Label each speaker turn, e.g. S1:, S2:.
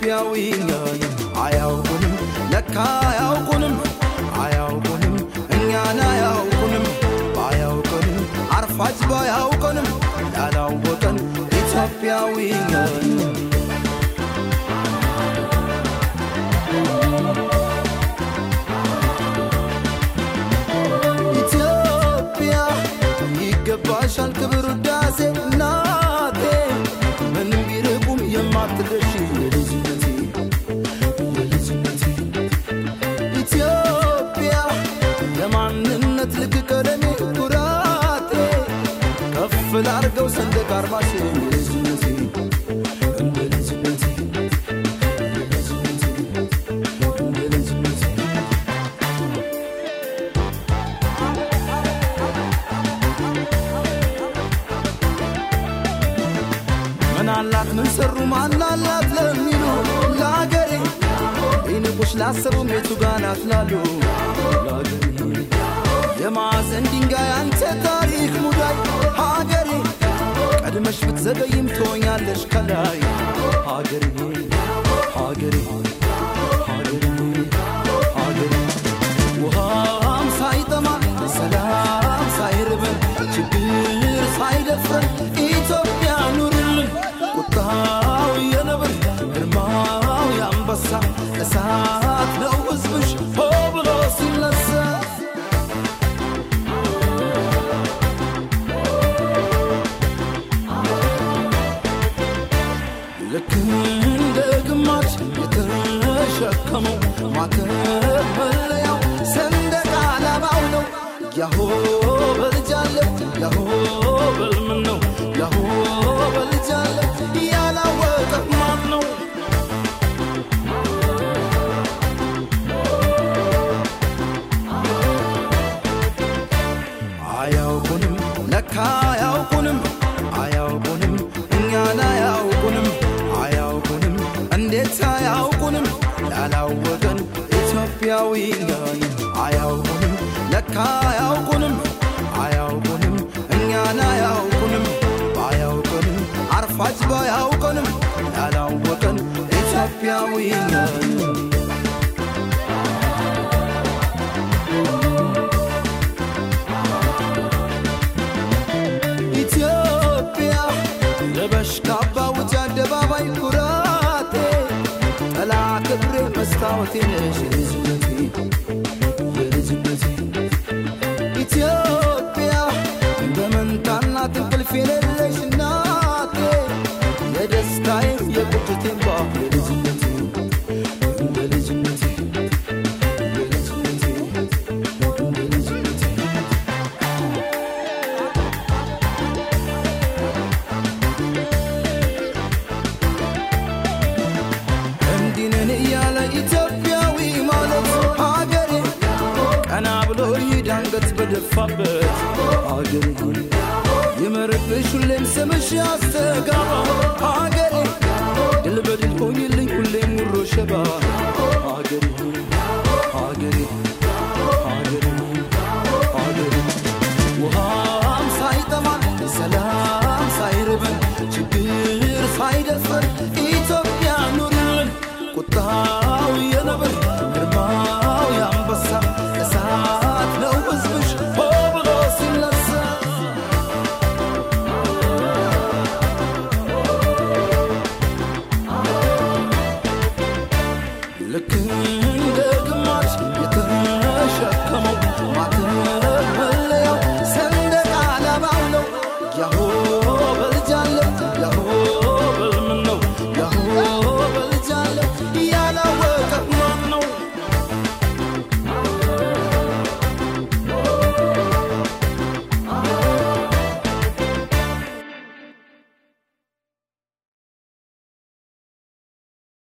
S1: ኢትዮጵያዊ ነን። አያውቁንም ለካ አያውቁንም አያውቁንም እኛን አያውቁንም ባያውቁንም አርፋጅ ባያውቀንም ያላወቀን ኢትዮጵያዊ ነን። ኢትዮጵያ ይገባሻል ክብር ውዳሴ እናቴ ምንም ቢርቁም የማትደርሺ የልጅነቴ የልጅነቴ ኢትዮጵያ የማንነት ልክ ቀለሜ ኩራቴ ከፍ ላርገው ሰንደቅ አርማሽ የልጅነቴ እንደ ልጅነቴ እንደ ልጅነቴ እንደ ልጅነቴ ምን አላት ምን ሰሩ ማናላት ለሚሉ ለአገሬ ይንቁሽ ላሰቡ ሜቱ ጋናት ላሉ ለአገሬ የማዕዘን ድንጋይ አንተ ታሪክ ሙዳይ ሀገሬ ቀድመሽ ብትዘገይም ትሆኛለሽ ከላይ ሀገሬ ሀገሬ ሀገሬ ሀገሬ ውሃም ሳይጠማ ሰላም ሳይርበን ችግር ሳይደፍረን ኢትዮጵያ ኑርልን። ቁጣው የነብር ግርማው የአንበሳ እሳት ነው ሕዝብሽ ሆ ብሎ ሲነሳ ልክ እንደ ግማሽ የተሸከመው ማተብ መለያው ሰንደቅ ዓላማው ነው። ያሆ በልጃለ ያሆ በልምን ነው ያሆ በልጃለ ያላወቀ ማን ነው? አያውቁንም ለካ አያውቁንም አያውቁንም እኛን አያውቁንም አያውቁንም እንዴት አያውቁንም ያላወቀን ኢትዮጵያዊ ነን አያውቁንም ለካ አያውቁንም አያውቁንም እኛን አያውቁንም ባያውቁንም አርፋጅ ባያውቀንም ያላወቀን ኢትዮጵያዊ ነን ኢትዮጵያ ለበሽ ካባ ውጭ አደባባይ ኩራቴ ጠላ ክብሬ መስታወቴ ነሽ የልጅነቴ የልጅነቴ ኢትዮጵያ በመንታናት እንቅልፍ የሌለሽ እናቴ የደስታዬ የቁጭቴን ባ የልጅነቴ እንደ ልጅነቴ የልጅነቴ እንደ ልጅነቴ እንዲህ ነን እያለ ኢትዮጵያዊ ማለት ሀገሬ ቀና ብሎ ይሄድ አንገት በደፋበት ሀገሬ ይመርብሽ ሁሌም ስምሽ ያስተጋባ ሀገሬ ድል በድል ሆኝልኝ ሁሌም ሙሮ ሸባ ሀገሬ ሀገሬ ሀገሬ ሀገሬ ውሃም ሳይጠማን ሰላም ሳይርበን ችግር ሳይደፈር